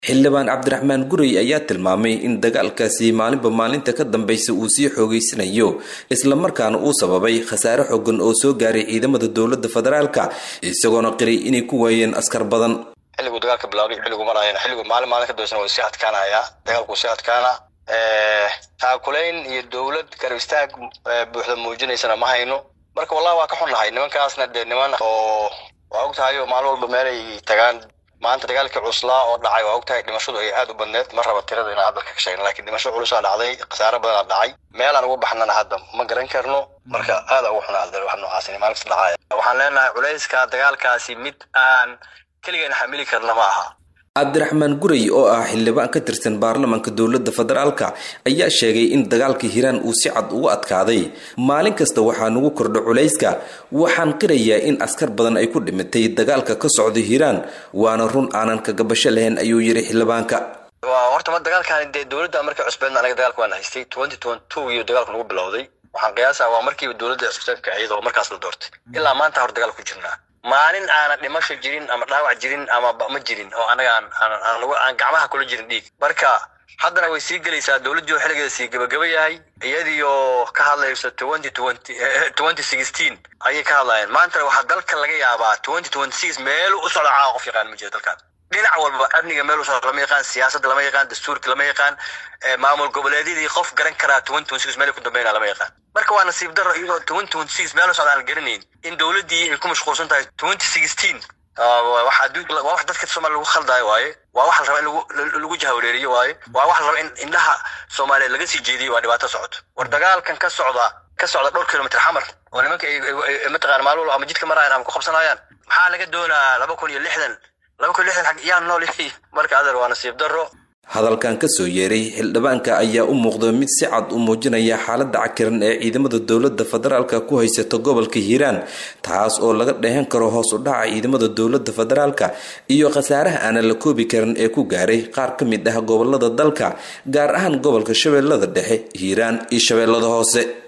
xildhibaan cabdiraxmaan gurey ayaa tilmaamay in dagaalkaasi maalinba maalinta ka dambaysa uu sii xoogeysanayo islamarkaana uu sababay khasaare xoogan oo soo gaaray ciidamada dowladda federaalka isagoona qiray inay ku waayeen askar badan xilliguu dagaalka bilaabay xilligu maraayan xilligu maalin maalin ka dambaysan waa sii adkaanayaa dagaalku sii adkaana taakulayn iyo dowlad garab istaag buuxda muujinaysana ma hayno marka wallahi waa ka xunnahay nimankaasna dee niman oo waa og tahay oo maalin walba meelay tagaan maanta dagaalkii cuslaa oo dhacay waa og tahay dhimashadu ay aad u badneed ma raba tirada inaan hadalka ka sheegna lakiin dhimasho culusaa dhacday khasaare badanaa dhacay meelaan ugu baxnana hadda ma garan karno marka aada ugu xunaa wax noocaas maalin kasta dhacaya waxaan leenahay culayska dagaalkaasi mid aan keligeena xamili karna ma aha cabdiraxmaan gurey oo ah xildhibaan ka tirsan baarlamaanka dowladda federaalka ayaa sheegay in dagaalka hiiraan uu si cad ugu adkaaday maalin kasta waxaa nagu kordha culayska waxaan qirayaa in askar badan ay ku dhimatay dagaalka ka socda hiiraan waana run aanan kagabasho lahayn ayuu yidhi xildhibaanka horta ma dagaalkan dee dowladda markii cusbeedna anaga dagaalka waan haystay twenty twenty two iyo dagaalku nagu bilowday waxaan qiyaasaa waa markiiba dowladda cusbeedka ahayd oo markaas la doortay ilaa maanta hor dagaal ku jirnaa maalin aanan dhimasho jirin ama dhaawac jirin ama ma jirin oo anaga aan gacmaha kula jirin dhiig marka haddana way sii gelaysaa dowladdii oo xilligeeda sii gabagaba yahay iyadiioo ka hadlayso twenty twenty twenty sixteen ayay ka hadlayeen maantana waxaa dalka laga yaabaa twenty twenty six meel u socda caawa qof yaqaan ma jiro dalkan dhinac walba amniga meel u socda lama yaqaan siyaasadda lama yaqaan dastuurka lama yaqaan maamul goboleedyadii qof garan karaa twenty twenty six meel ku dambeynaa lama yaqaan marka waa nasiib darro iyadoo twenty twenty six meel u socda aan garanayn in dowladdii ay ku mashquulsan tahay twenty sixteen waxa waa wax dadka soomaaliya lagu khaldaayo waaye waa wax la raba in lagu jahawareeriyo waaye waa wax la raba in indhaha soomaaliyeed laga sii jeediyo waa dhibaato socoto war dagaalkan ka socda ka socda dhowr kilomitr xamar oo nimanka mataqana maalin walba ama jidka maraayan ama ku qabsanayaan maxaa laga doonaa laba kun iyo lixdan laba kun iyo lixdan yaa nool marka adeer waa nasiib darro hadalkan kasoo yeeray xildhibaanka ayaa u muuqda mid si cad u muujinaya xaaladda cakiran ee ciidamada dowladda federaalka ku haysata gobolka hiiraan taas oo laga dheehan karo hoos u dhaca ciidamada dowladda federaalka iyo khasaaraha aanan la koobi karin ee ku gaaray qaar ka mid ah gobolada dalka gaar ahaan gobolka shabeellada dhexe hiiraan iyo shabeellada hoose